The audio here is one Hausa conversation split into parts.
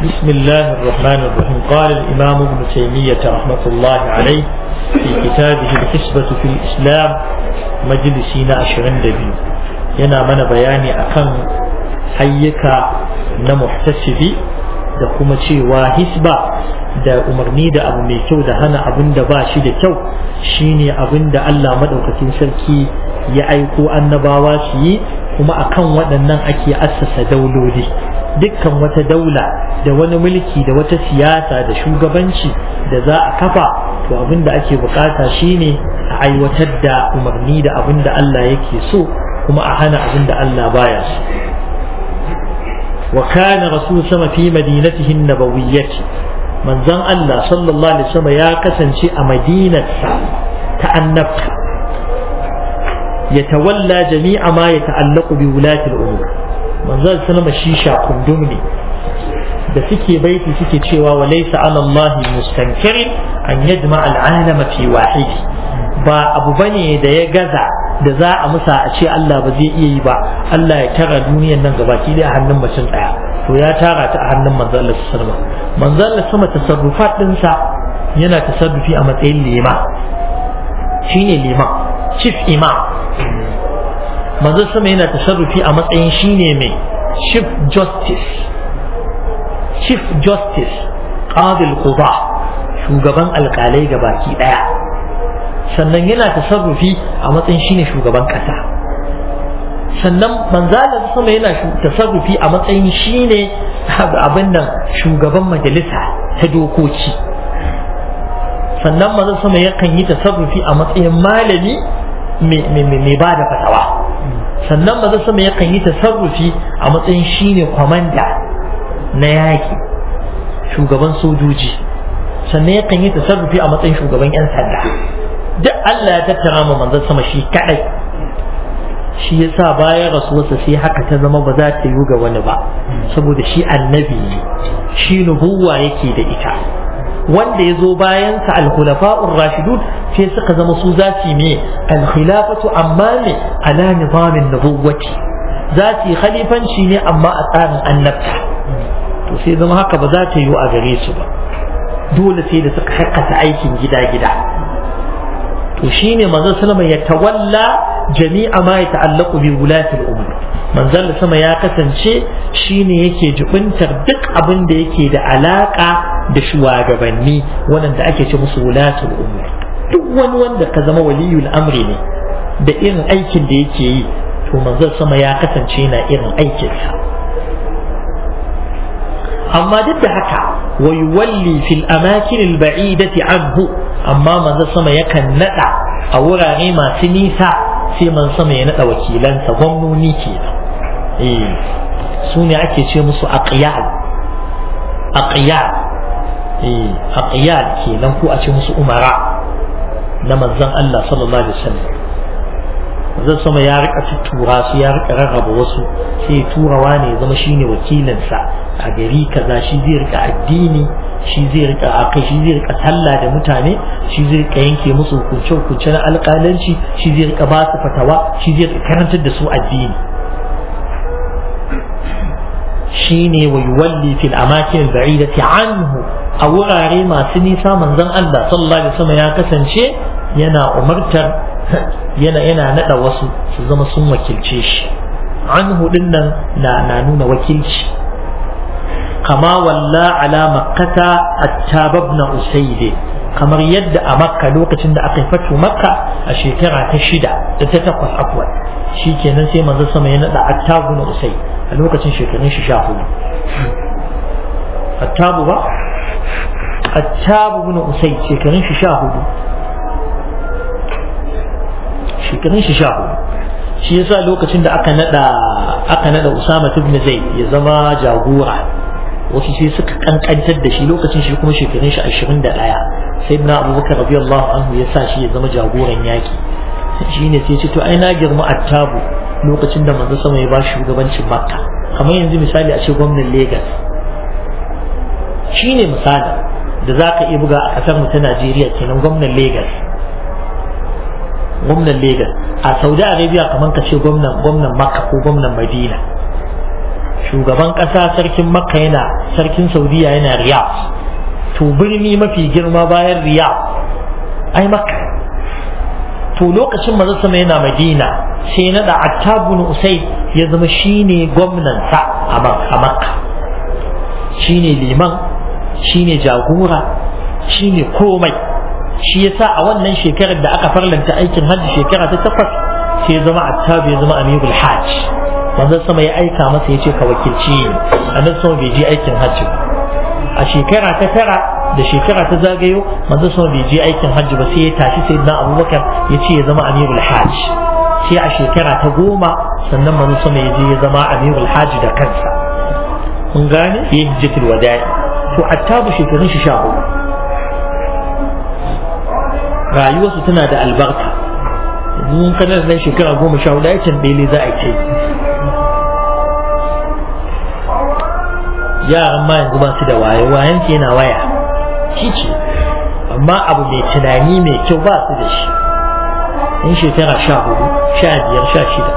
بسم الله الرحمن الرحيم قال الإمام ابن تيمية رحمة الله عليه في كتابه الحسبة في الإسلام مجلسين أشرين دبي yana mana bayani akan ayyuka na muhtasibi da kuma cewa hisba da umarni da abu mai kyau da hana abin da ba shi da kyau shine abin da Allah madaukakin sarki ya aiko annabawa su yi kuma akan waɗannan ake assasa dauloli dukkan wata daula da wani mulki da wata siyasa da shugabanci da za a kafa to abin da ake bukata shine a aiwatar da umarni da abin da Allah yake so kuma a hana abin da Allah baya so wa kana rasul sama fi madinatihi nabawiyyati manzon Allah sallallahu alaihi wasallam ya kasance a madinarsa ta annabta يتولى جميع ما يتعلق بولاة الأمور manzon sallama shi shakundum ne da suke baiti suke cewa wa laysa ala Allah mustankirin an yajma al'alama fi wahidi ba abu bane da ya gaza da za a musa a ce Allah ba zai iya yi ba Allah ya tara duniyar nan gabaki da a hannun mutum daya to ya tara ta a hannun manzon Allah sallama manzon Allah sama tasarrufat dinsa yana tasarrufi a matsayin lima shine lima chief imam manzon sama yana tasarrufi a matsayin shine mai chief justice chief justice qadil quba shugaban alkalai ga baki daya sannan yana tasarrufi a matsayin shine shugaban kasa sannan manzalar sama yana tasarrufi a matsayin shine abin nan shugaban majalisa ta dokoki sannan manzon sama yakan yi tasarrufi a matsayin malami mai ba da fatawa sannan maza sama yakan yi tasarrufi a matsayin shine kwamanda na yaƙi shugaban sojoji sannan yakan yi tasarrufi a matsayin shugaban 'yan sanda duk Allah ya tattara ma manzon sama shi kadai shi yasa bayan rasuwarsa sai haka ta zama ba za ta yi ga wani ba saboda shi annabi ne shi nubuwa yake da ita wanda ya zo bayansa al-khulafa'ur rashidun sai suka zama su za su yi al-khilafatu amma ne ala nizamin nubuwati za su yi khalifanci ne amma a tsarin annabta to sai zama haka ba za ta yi a gare su ba dole sai da suka haƙƙata aikin gida-gida to shine manzon sallama ya tawalla jami'a ma ya ta'allaqu bi wulati al-umur manzon sama ya kasance shine yake jibintar duk abin da yake da alaka da shugabanni waɗanda ake ce musu wulatul umur duk wani wanda ka zama waliyul amri ne da irin aikin da yake yi to manzon sama ya kasance na irin aikinsa amma duk da haka wa yuwalli fil amakin al ba'idati anhu amma manzon sama yakan nada a wurare masu nisa sai man sama ya nada wakilansa gwamnoni kenan eh su ne ake ce musu aqyal aqyal aqyal kenan ko a ce musu umara na manzon Allah sallallahu alaihi wasallam zan sama ya rika tura su ya rika rarraba wasu sai ya tura wani ya zama shine wakilinsa a gari kaza shi zai rika addini shi zai rika akai shi zai rika sallah da mutane shi zai rika yanke musu hukunce hukunce na alƙalanci shi zai rika ba su fatawa shi zai rika karantar da su addini shine wa yuwalli fil amakin ba'idati anhu a wurare masu nisa manzon Allah sallallahu alaihi wasallam ya kasance yana umartar yana yana nada wasu su zama sun wakilce shi anhu dinnan na na nuna wakilci kama walla ala makkata attab ibn usayd kamar yadda a makka lokacin da aka fatu makka a shekara ta shida da ta takwas afwan shikenan sai manzon sama ya nada attab ibn usayd a lokacin shekarun shi sha hudu attabu ba attabu ibn usayd shekarun shi sha hudu shekarun shi sha hudu shi yasa lokacin da aka nada aka nada usama ibn zaid ya zama jagora wasu sai suka kankantar da shi lokacin shi kuma shekarun shi ashirin da ɗaya sai na abubakar radiyallahu anhu ya sa shi ya zama jagoran yaki shi ne sai ce to ai na girma attabu lokacin da manzo sama ya ba shugabancin makka kamar yanzu misali a ce gwamnan Legas shi ne misali da za ka iya buga a ƙasar mu ta Najeriya kenan gwamnan Legas gwamnan Legas a Saudi Arabia kamar ka ce gwamnan gwamnan Makka ko gwamnan Madina shugaban ƙasa sarkin makka yana sarkin saudiya yana riyadh to birni mafi girma bayan riyadh ai makka to lokacin manzo sama yana madina sai na da attabun usaid ya zama shine gwamnansa a makka shine liman shine jagora shine komai shi yasa a wannan shekarar da aka farlanta aikin hajji shekara ta takwas sai ya zama attabu ya zama amirul hajj manzon sama ya aika masa ya ce ka wakilci ni annabi sama bai je aikin hajji ba a shekara ta tara da shekara ta zagayo manzon sama bai je aikin hajji ba sai ya tashi sai na abubakar ya ce ya zama amirul hajj sai a shekara ta goma sannan manzon sama ya je ya zama amirul hajj da kansa mun gane ya hijjatul wada'i to attabu shekarun shi sha hudu rayuwarsu tana da albarka mun kana da shekara goma sha hudu aikin bele za a ce yaran ma yanzu ba su da waye wayan ke yana waya shi ce amma abu mai tunani mai kyau ba su da shi in shekara sha hudu sha biyar sha shida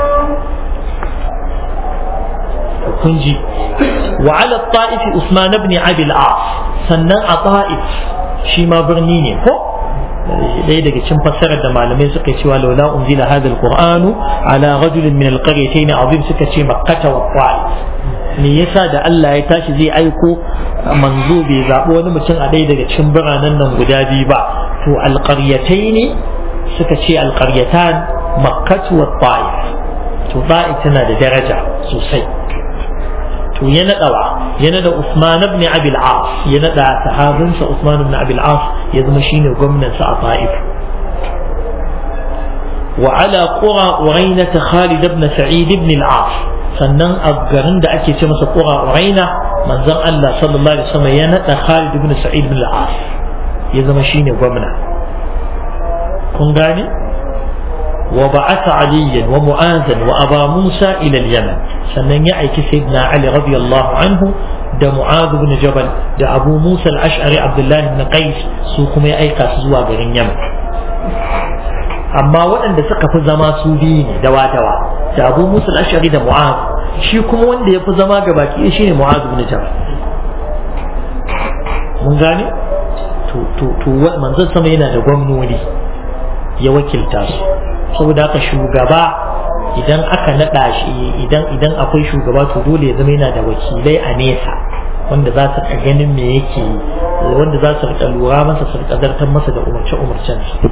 kun ji وعلى الطائف عثمان بن عبد العاص sannan a ta'if shi ma birni ne ko ɗaya daga cikin fassarar da malamai suka yi cewa laula unzila hadha alqur'anu ala rajulin min alqaryatayn azim suka ce makkata wa ta'if me yasa da Allah ya tashi zai aiko manzo bai zaɓi wani mutum a ɗaya daga cikin biranen nan guda biyu ba to alqaryatayn suka ce alqaryatan makkatu wa ta'if to ta'if tana da daraja sosai to ya naɗawa ya naɗa Usman ibn Abi al-As ya naɗa sahabinsa Usman ibn Abi al-As ya zama shine gwamnan sa a Ta'if wa ala qura Uraina Khalid ibn Sa'id ibn al-As sannan a garin da ake ce masa qura Uraina manzon Allah sallallahu alaihi wasallam ya naɗa Khalid ibn Sa'id ibn al-As ya zama shine gwamna kun gane وبعث عليا ومعاذا وأبا موسى إلى اليمن sannan ya aiki sayyidina Ali radiyallahu anhu da Mu'adh bin Jabal da Abu Musa al-Ash'ari Abdullah ibn Qais su kuma ya aika su zuwa garin Yaman amma waɗanda suka fi zama su biyu ne dawa dawa da Abu Musa al-Ash'ari da Mu'adh shi kuma wanda ya fi zama ga baki shine Mu'adh bin Jabal mun gane to to to manzon sama yana da gwamnoni ya wakilta su saboda haka shugaba idan aka naɗa shi idan idan akwai shugaba to dole ya zama yana da wakilai a nesa wanda za su rika ganin me yake yi wanda za su rika lura masa su rika zartar masa da umarce umarcen su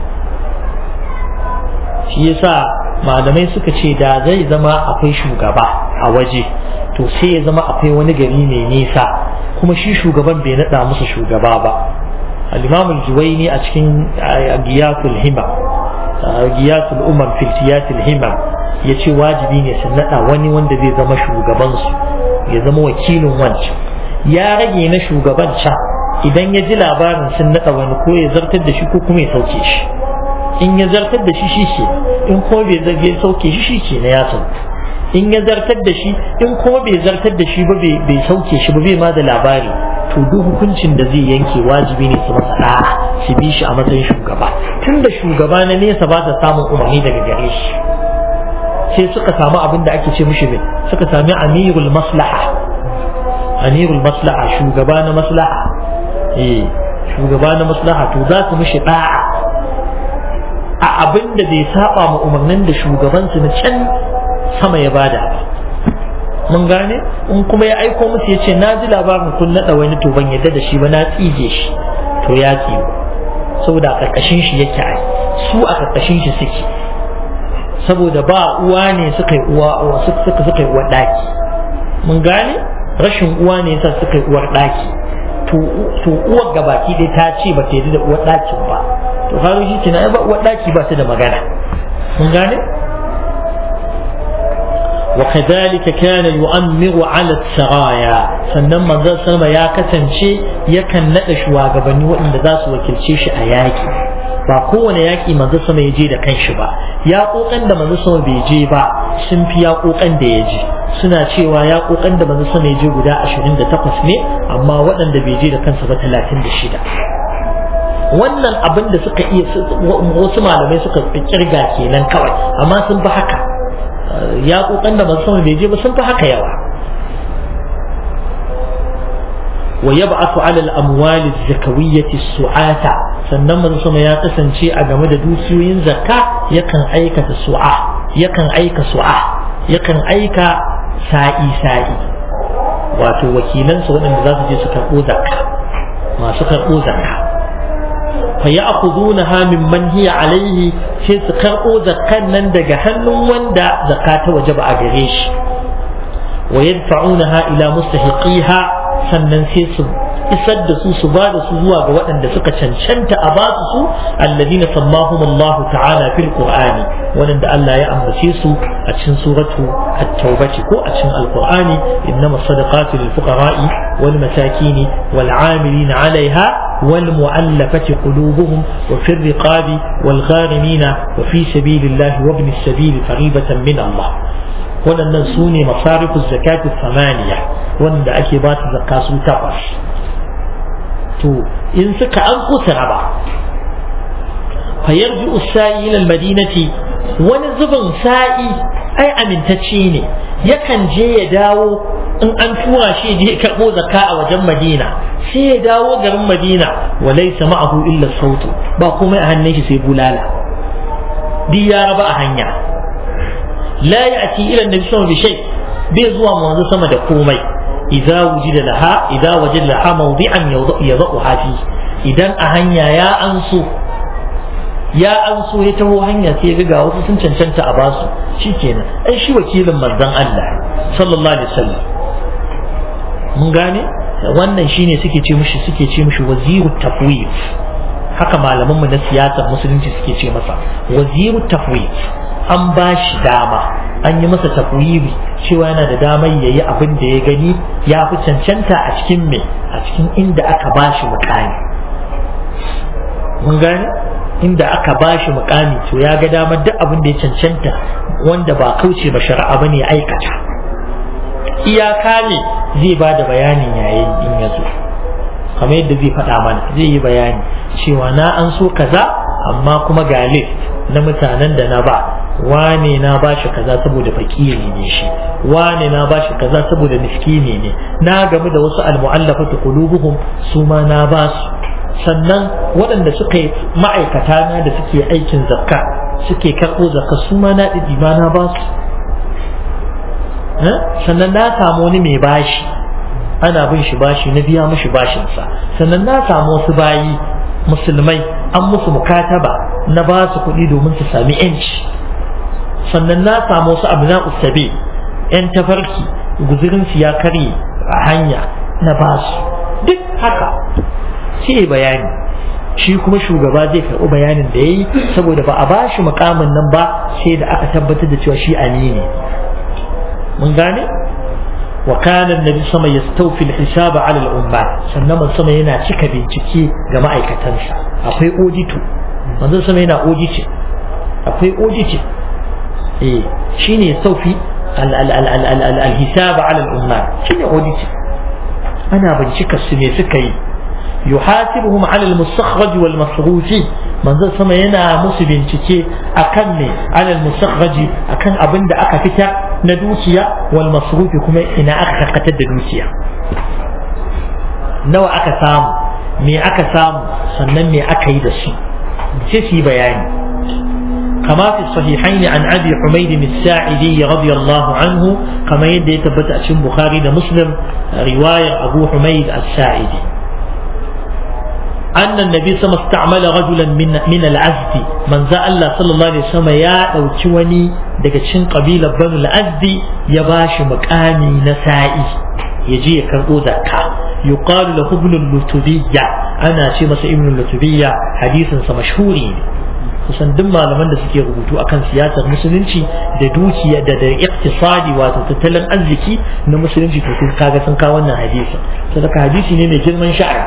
shi yasa malamai suka ce da zai zama akwai shugaba a waje to sai ya zama akwai wani gari mai nisa kuma shi shugaban bai naɗa musu shugaba ba al-imam al-juwayni a cikin giyatul hima giyatul umar filtiyatul hima ya ce wajibi ne su naɗa wani wanda zai zama shugabansu ya zama wakilin wancan ya rage na shugaban can idan ya ji labarin sun naɗa wani ko ya zartar da shi ko kuma ya sauke shi in ya zartar da shi shi ke in kuma bai zarge sauke shi shi ke na ya sauke in ya zartar da shi in kuma bai zartar da shi ba bai sauke shi ba bai ma da labari to duk hukuncin da zai yanke wajibi ne su masa da'a su bi shi a matsayin shugaba tun da shugaba na nesa ba ta samun umarni daga gare shi sai suka samu abin da ake ce mishi mai suka sami amirul maslaha amirul maslaha shugaba na maslaha eh shugaba na maslaha to za su mishi da'a a abin da bai saba ma umarnin da shugabansu na can sama ya bada ba mun gane in kuma ya aiko musu ya ce na ji labarin kun naɗa wani to ban yadda da shi ba na tsije shi to ya tsiyo saboda a ƙarƙashin shi yake ai su a ƙarƙashin shi suke saboda ba uwa ne suka yi uwa suka suka yi uwar ɗaki mun gane rashin uwa ne yasa suka yi uwar ɗaki to uwar gabaki dai ta ce ba ta yi da uwar ɗakin ba to har shi kenan ba uwar ɗaki ba ta da magana mun gane وكذلك كان يؤمر على السرايا sannan manzon sama ya kasance yakan naɗa shugabanni waɗanda za su wakilce shi a yaƙi ba kowane yaƙi manzon sama ya je da kanshi ba yaƙoƙan da manzon sama bai je ba sun fi yaƙoƙan da ya je suna cewa yaƙoƙan da manzon sama ya je guda 28 ne amma waɗanda bai je da kansa ba 36 wannan abin da suka iya wasu malamai suka kirga kenan kawai amma sun fi haka ya kokan da masu bai je ba sun fi haka yawa wa yab'athu 'ala al-amwali az-zakawiyyati su'ata sannan manzo sama ya kasance a game da dukiyoyin zakka yakan aikata su'a yakan aika su'a yakan aika sa'i sa'i wato wakilansa waɗanda za su je su karɓo zakka masu karɓo zakka fa ya'khudunaha mimman hiya alayhi sai su karɓo zakkan nan daga hannun wanda zakka ta wajaba a gare shi wa yadfa'unaha ila mustahiqiha sannan sai su isar da su su ba da su zuwa ga waɗanda suka cancanta a ba su alladina sammahum Allah ta'ala fil qur'ani wanda Allah ya ambace su a cikin suratu at-taubah ko a cikin alqur'ani innama sadaqatu lil fuqara'i wal masakin wal 'amilin 'alayha wal mu'allafati qulubuhum wa fi riqabi wal gharimin wa fi sabilillahi wa ibn as-sabil fariidatan min Allah waɗannan su ne masarifu zakatu samaniya wanda ake ba su zakka su takwas to in suka an kusa raba fayarji usa'i ila madinati wani zubin sa'i ai amintacce ne yakan je ya dawo in an tura shi je karɓo zakka a wajen madina sai ya dawo garin madina walai ma'ahu illa sautu ba komai a hannun shi sai bulala duk ya raba a hanya la ya'ti ila annabi sallallahu alaihi wasallam bai zuwa manzo sama da komai idza wujida laha idza wajada laha mawdi'an yadhuha fi idan a hanya ya anso ya anso ya taho hanya sai ya ga wasu sun cancanta a basu shikenan ai shi wakilin manzon Allah sallallahu alaihi wasallam mun gane wannan shine suke ce mishi suke ce mishi waziru tafwid haka malaman mu na siyasar musulunci suke ce masa waziru tafwid an ba shi dama an yi masa tafwiri cewa yana da damar yayi abin da ya gani ya fi cancanta a cikin me a cikin inda aka ba shi mukami mun gane inda aka ba shi mukami to ya ga damar duk abin da ya cancanta wanda ba kauce ba shari'a bane ya aikata iyaka ne zai ba da bayanin yayin in ya zo kamar yadda zai faɗa mana zai yi bayani cewa na an so kaza amma kuma ga list na mutanen da na ba wane na ba shi kaza saboda fakiri ne shi wane na ba shi kaza saboda miskini ne na gamu da wasu almu'allafatu qulubuhum su ma na ba su sannan waɗanda suka yi ma'aikata na da suke aikin zakka suke karɓo zakka su ma na ɗiɗi ma na ba su sannan na samu wani mai bashi ana bin shi bashi na biya mishi bashinsa sannan na samu wasu bayi musulmai an musu mukataba na ba su kuɗi domin su sami yanci sannan na samu wasu abu na usabe yan tafarki guzurinsu ya karye a hanya na ba su duk haka sai bayani shi kuma shugaba zai karɓi bayanin da ya yi saboda ba a ba shi mukamin nan ba sai da aka tabbatar da cewa shi amini mun gane wa kana annabi sama yastawfi al-hisaba ala al-ummat sannan man sama yana cika bincike ga ma'aikatansa akwai audito manzon sama yana audit akwai audit eh shine yastawfi al-hisaba ala al-ummat shine audit ana bincika su ne suka yi yuhasibuhum ala al-mustakhraj wal masruf manzon sama yana musu bincike akan ne ala al-mustakhraj akan abin da aka fitar na dukiya wal masrufi kuma ina aka karkatar da dukiya nawa aka samu me aka samu sannan me aka yi da su sai su yi bayani كما في الصحيحين عن أبي حميد الساعدي رضي الله عنه كما يدي تبت أشم بخاري مسلم رواية أبو حميد الساعدي أن النبي صلى الله عليه وسلم استعمل رجلا من من العزد من ذا الله صلى الله عليه وسلم يا أو توني daga cikin ƙabilar banu al'azdi ya ba shi mukami na sa'i ya je ya karɓo zakka yuqalu lahu ibn lutubiyya ana ce masa ibn lutubiyya hadisin sa mashhuri ne kusan duk malaman da suke rubutu akan siyasar musulunci da dukiya da da iktisadi wato tattalin arziki na musulunci to sun kaga sun kawo wannan hadisi saboda hadisi ne mai girman sha'ani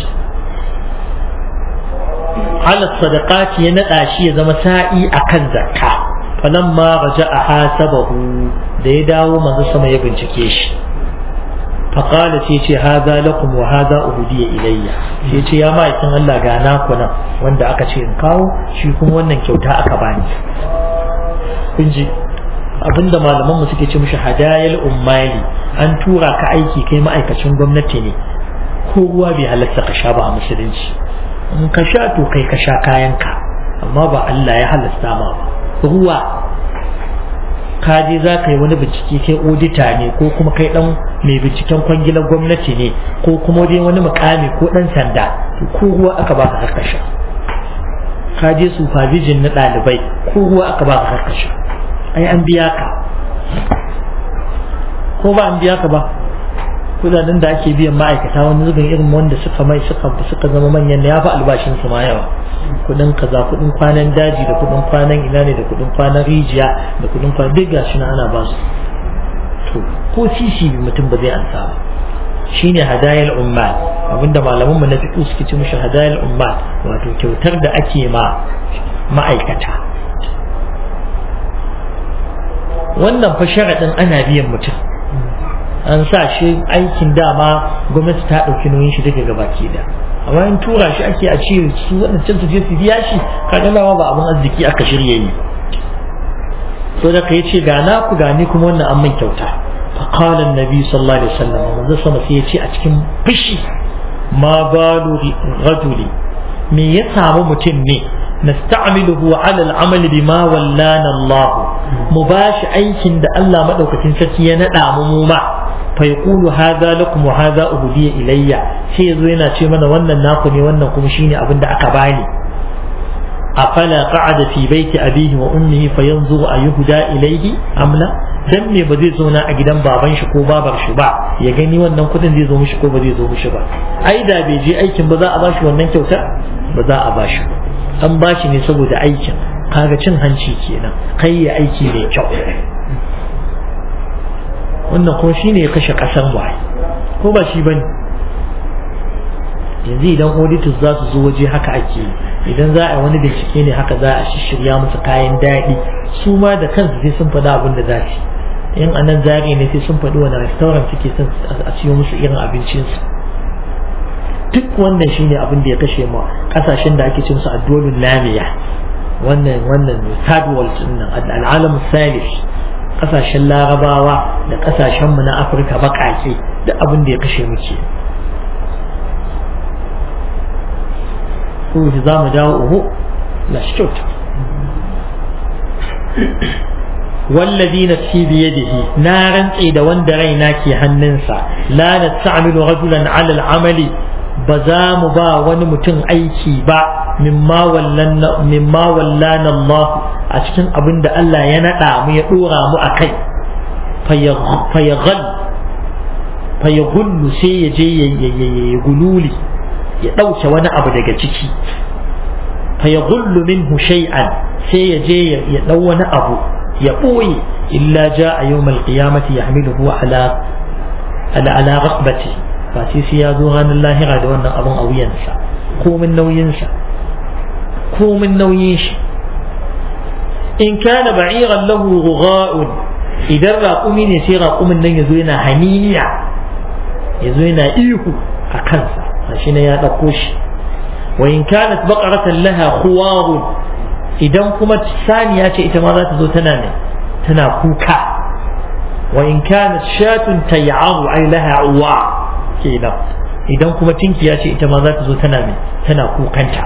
ala sadaqati ya nada shi ya zama sa'i akan zakka falamma raja'a hasabahu da ya dawo manzo sama ya bincike shi faqala sai ce hadha lakum wa hadha uhdiya ilayya sai ce ya ma'aikin Allah ga naku nan wanda aka ce in kawo shi kuma wannan kyauta aka bani kun ji abinda malaman mu suke ce mishi hadayal ummali an tura ka aiki kai ma'aikacin gwamnati ne ko ruwa bai halatta ka sha ba a musulunci in ka sha to kai ka sha kayanka amma ba Allah ya halasta ma ba ruwa ka je za ka yi wani bincike kai odita ne ko kuma kai dan mai binciken kwangilar gwamnati ne ko kuma dai wani mukami ko dan sanda to ko ruwa aka baka ka sha ka je supervision na ɗalibai ko ruwa aka baka ka sha ai an biya ka ko ba an biya ka ba kudaden da ake biyan ma'aikata wani zubin irin wanda suka mai suka suka zama manyan ya fi albashin su ma yawa kudin kaza kudin kwanan daji da kudin kwanan ina ne da kudin kwanan rijiya da kudin kwanan duk gashi na ana ba su to ko sisi mutum ba zai ansa ba shine hadayal ummal abinda malaman mu na fiqh suke ce mishi hadayal ummal wato kyautar da ake ma ma'aikata wannan fa sharadin ana biyan mutum an sa shi aikin dama gwamnati ta ɗauki nauyin shi daga gabaki da amma in tura shi ake a ce su waɗancan su je su biya shi kaga dama ba abin arziki aka shirya yi so da kai ce ga na ku gani kuma wannan an min kyauta fa qala annabi sallallahu alaihi wasallam manzo sama sai ya ce a cikin fushi ma balu rajuli me ya samu mutum ne nasta'miluhu ala al-amal bima wallana Allah mu bashi aikin da Allah madaukakin sarki ya nada mu ma فيقول هذا لكم وهذا أهدي إلي sai yazo yana ce mana wannan naku ne wannan kuma shine abin da aka bani afala qa'ada fi baiti abihi wa ummihi fayanzuru ayuhda ilayhi am la dan me ba zai zauna a gidan baban shi ko babar shi ba ya gani wannan kudin zai zo mishi ko ba zai zo mishi ba ai da bai je aikin ba za a bashi wannan kyauta ba za a bashi an bashi ne saboda aikin kaga cin hanci kenan kai ya aiki mai kyau wannan kuma shi ne ya kashe ƙasar waye ko ba shi bane yanzu idan auditors za su zo waje haka ake idan za a yi wani bincike ne haka za a shirya musu kayan daɗi su ma da kansu sai sun faɗi abin da za su in a nan zari ne sai sun faɗi wani restaurant suke son a siyo musu irin abincinsu duk wannan shine abin da ya kashe ma kasashen da ake cin su addolin lamiya wannan wannan third world din nan al'alam salis kasashen larabawa da kasashen mu na afirka bakake da abin da ya kashe muke ko za mu dawo uhu la shi kyauta والذي نفسي بيده نارا إذا وند رينا كي هننسا لا نستعمل رجلا على العمل بزام با ونمتن أيكي با مما ولنا مما ولانا الله أشكن أبند الله ينقع ميقورا مؤكي فيغل فيغل سيجي يغلولي يدوش وانا أبدا جتكي فيغل منه شيئا سيجي يدو وانا أبو يقوي إلا جاء يوم القيامة يحمله على على على رقبته فاسيسي يا زوغان الله غاد وانا أبن أو ينسى كو من نو ينسى كو من نو ينش إن كان بعيرا له غغاء إذا راقومي نسي راقوم النن يزوينا هنينيا يزوينا إيهو أكنسا عشان يا نقوش وإن كانت بقرة لها خوار idan kuma saniya ce ita ma za ta zo tana ne tana kuka wa in kanat shatun tay'aru ay laha uwa kenan idan kuma tinkiya ce ita ma za ta zo tana ne tana kukanta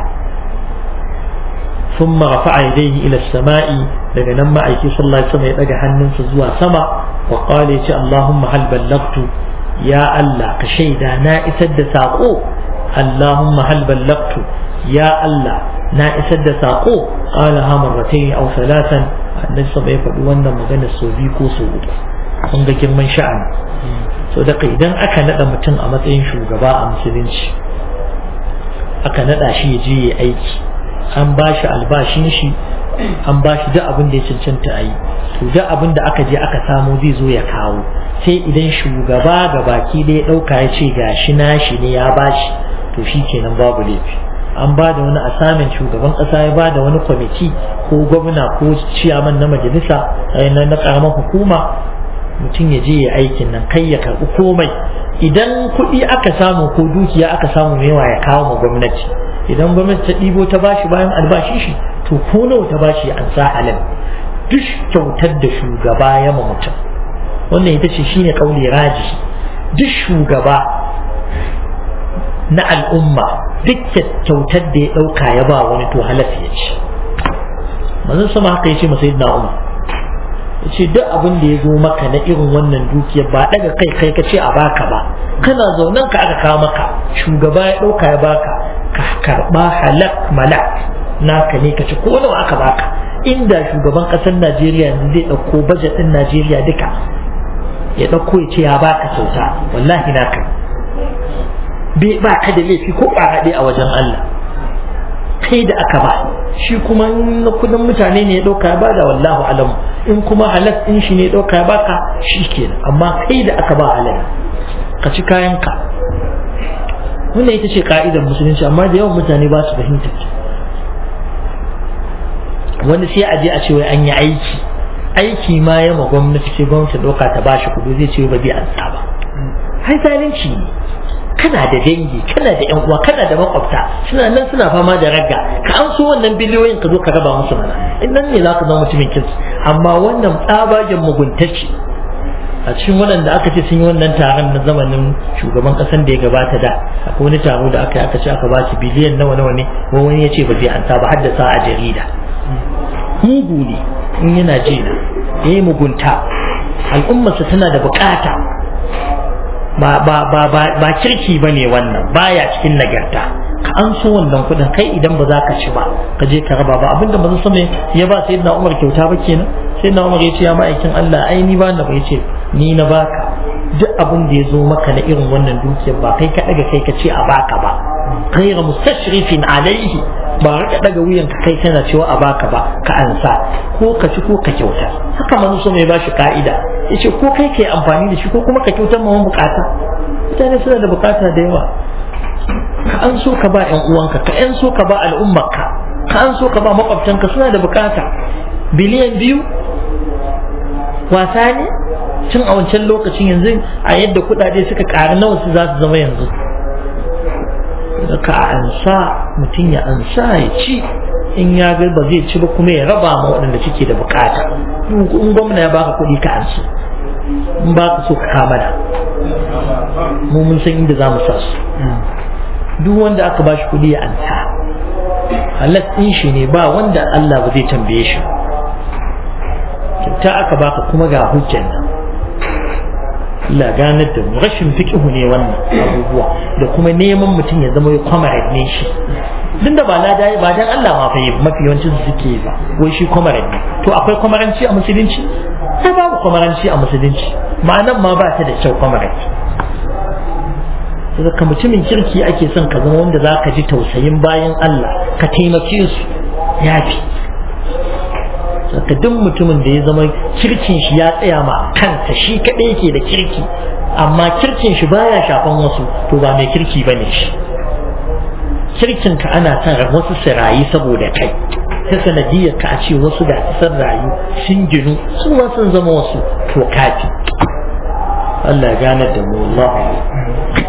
ثم رفع يديه إلى السماء daga nan ma'aiki sallallahu alaihi wasallam ya daga hannunsa zuwa sama wa qala ya ce Allahumma hal ballagtu ya Allah ka shaida na isar da sako Allahumma hal ballagtu ya Allah na isar da saƙo ƙala ha marratai aw salatan annabi sa bai faɗi wannan magana sau biyu ko sau uku kun ga girman sha'ani so da idan aka naɗa mutum a matsayin shugaba a musulunci aka naɗa shi ya je ya aiki an ba shi albashin shi an ba shi duk abin da ya cancanta a yi to duk abin da aka je aka samu zai zo ya kawo sai idan shugaba ga baki da ya ɗauka ya ce gashi nashi ne ya bashi to shi kenan babu laifi an ba da wani asamin shugaban kasa ya ba da wani kwamiti ko gwamna ko ciyaman na majalisa na na karamar hukuma mutum ya je ya aikin nan kai ya karɓi komai idan kuɗi aka samu ko dukiya aka samu yawa ya kawo ma gwamnati idan gwamnati ta ɗibo ta bashi bayan albashi shi to ko nawa ta bashi an sa halal duk kyautar da shugaba ya ma mutum wannan ita ce shine kauli raji duk shugaba na al'umma duk kyautar da ya ɗauka ya ba wani to halatta ya ci manzon sama haka ya ce masa yadda umar ya ce duk abin da ya zo maka na irin wannan dukiyar ba daga kai kai ka ce a baka ba kana zaunan ka aka kawo maka shugaba ya ɗauka ya baka ka karɓa halak malak naka ne ka ci ko nawa aka baka inda shugaban ƙasar najeriya yanzu zai ɗauko bajet ɗin najeriya duka ya ɗauko ya ce ya baka kyauta wallahi naka ba ka da laifi ko ɓaraɗe a wajen Allah kai da aka ba shi kuma na kudin mutane ne ya ɗauka ya bada wallahu alam in kuma halas ɗin shi ne ya ɗauka ya baka shi kenan amma kai da aka ba halal ka ci kayanka wannan ita ce ka'idar musulunci amma da yawan mutane ba su fahimta wani sai a je a ce wai an yi aiki aiki ma ya ma gwamnati sai gwamnati ɗauka ta bashi kuɗi zai ce ba zai ansa ba hai zalunci ne kana da dangi kana da yan uwa kana da makwabta suna nan suna fama da ragga ka an so wannan biliyoyin ka zo ka raba musu mana in nan ne zaka zama mutumin kirki amma wannan tsabagen muguntaci a cikin waɗanda aka ce sun yi wannan taron na zamanin shugaban ƙasan da ya gabata da akwai wani taro da aka yi aka ce aka ba shi biliyan nawa nawa ne wani ya ce ba zai anta ba haddasa a jarida mugu ne in yana ji na ya yi mugunta al'ummarsa tana da bukata ba ba ba ba ba kirki bane wannan baya cikin nagarta ka an so wannan kudin kai idan ba za ka ci ba ka je ka raba ba abinda manzon sama ya ba sayyidina Umar kyauta ba kenan sayyidina Umar ya ce ya ma'aikin Allah ai ni ba na ba yace ni na baka duk abin da ya zo maka na irin wannan dukiyar ba kai ka daga kai ka ce a baka ba ghayra mustashrifin alaihi ba ka daga wuyan ka kai kana cewa a baka ba ka ansa ko ka ci ko ka kyauta haka manzo sama ya bashi ka'ida yace ko kai kai amfani da shi ko kuma ka kyautar ma wani bukata mutane suna da bukata da yawa ka an so ka ba yan uwanka ka an so ka ba al'ummarka ka an so ka ba makwabtanka suna da bukata biliyan biyu wasa ne tun a wancan lokacin yanzu a yadda kudade suka ƙari nawa su za su zama yanzu da ka ansa mutum ya ansa ya ci in ya ga ba zai ci ba kuma ya raba ma waɗanda suke da bukata in gwamna ya baka kuɗi ka ansa in ba ka so ka kama da mu mun san inda za mu sa su duk wanda aka ba shi kuɗi ya ansa halas ɗin shi ne ba wanda Allah ba zai tambaye shi kyauta aka baka kuma ga hujjan nan Allah ganar da mu rashin fiqhu ne wannan abubuwa da kuma neman mutum ya zama kwamarar ne shi duk da ba lada ba dan Allah ma fa yi mafi yawancin su suke ba wai shi kwamarar ne to akwai kwamaranci a musulunci sai babu kwamaranci a musulunci ma'anan ma ba ta da kyau kwamaranci ka mutumin kirki ake son ka zama wanda za ka ji tausayin bayan Allah ka taimake su yafi saka duk mutumin da ya zama kirkin shi ya tsaya ma kansa shi kaɗai yake da kirki amma kirkin shi baya shafan wasu to ba mai kirki ba ne shi kirkin ka ana son wasu su rayu saboda kai ta sanadiyar ka a ce wasu da sun rayu sun ginu su ma sun zama wasu to kafi Allah ya ganar da mu Allah